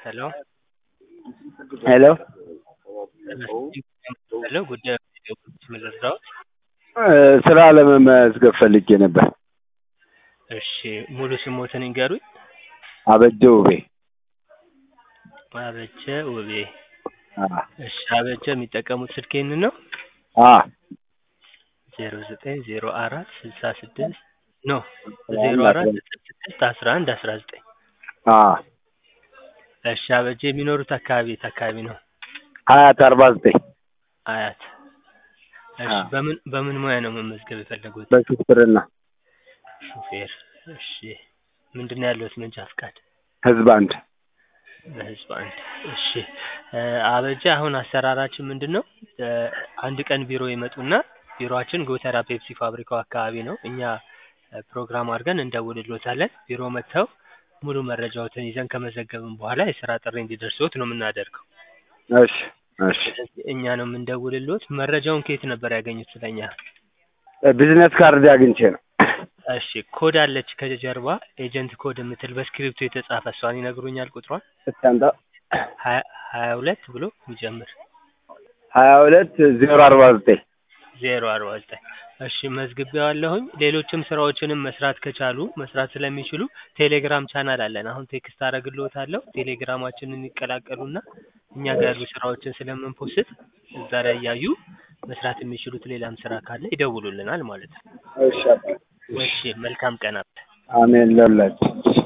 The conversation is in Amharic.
ሄሎ ሄሎ ሄሎ ጉዳዩ ምን ልርዳዎት? ስራ ለመመዝገብ ፈልጌ ነበር። እሺ ሙሉ ስሞትን ይንገሩኝ? አበጀ ውቤ። አበጀ ውቤ። አ እሺ አበጀ የሚጠቀሙት ስልክ ይህንን ነው? አ ዜሮ ዘጠኝ ዜሮ አራት ስልሳ ስድስት ኖ ዜሮ አራት ስልሳ ስድስት አስራ አንድ አስራ ዘጠኝ አ እሺ አበጀ የሚኖሩት አካባቢ የት አካባቢ ነው? ሀያት አርባ ዘጠኝ አያት። እሺ አ በምን በምን ሙያ ነው መመዝገብ የፈለጉት? በሹፍርና ሹፌር። እሺ ምንድን ነው ያለዎት መንጃ ፍቃድ? ህዝብ አንድ በህዝብ አንድ። እሺ እ አበጀ አሁን አሰራራችን ምንድን ነው? እ አንድ ቀን ቢሮ ይመጡና ቢሮአችን ጎተራ ፔፕሲ ፋብሪካው አካባቢ ነው። እኛ እ ፕሮግራም አድርገን እንደውልልዎታለን። ቢሮ መጥተው ሙሉ መረጃዎትን ይዘን ከመዘገብን በኋላ የስራ ጥሪ እንዲደርስዎት ነው የምናደርገው። እሺ እሺ ስለዚህ እኛ ነው የምንደውልልዎት። መረጃውን ከየት ነበር ያገኙት ስለኛ? ቢዝነስ ካርድ አግኝቼ ነው። እሺ ኮድ አለች ከጀርባ ኤጀንት ኮድ የምትል በስክሪፕቶ የተጻፈ እሷን ይነግሩኛል ቁጥሯን? እስኪ አምጣ። ሀያ ሀያ ሁለት ብሎ የሚጀምር ሀያ ሁለት ዜሮ አርባ ዘጠኝ ዜሮ አርባ ዘጠኝ እሺ መዝግቤዋለሁኝ። ሌሎችም ስራዎችንም መስራት ከቻሉ መስራት ስለሚችሉ ቴሌግራም ቻናል አለን። አሁን ቴክስት አደርግልዎታለሁ። ቴሌግራማችንን ይቀላቀሉና እኛ ጋር ያሉ ስራዎችን ስለምንፖስት እዛ ላይ እያዩ መስራት የሚችሉት ሌላም ስራ ካለ ይደውሉልናል ማለት ነው። እሺ እሺ መልካም ቀን አብ አሜን ለሁላችን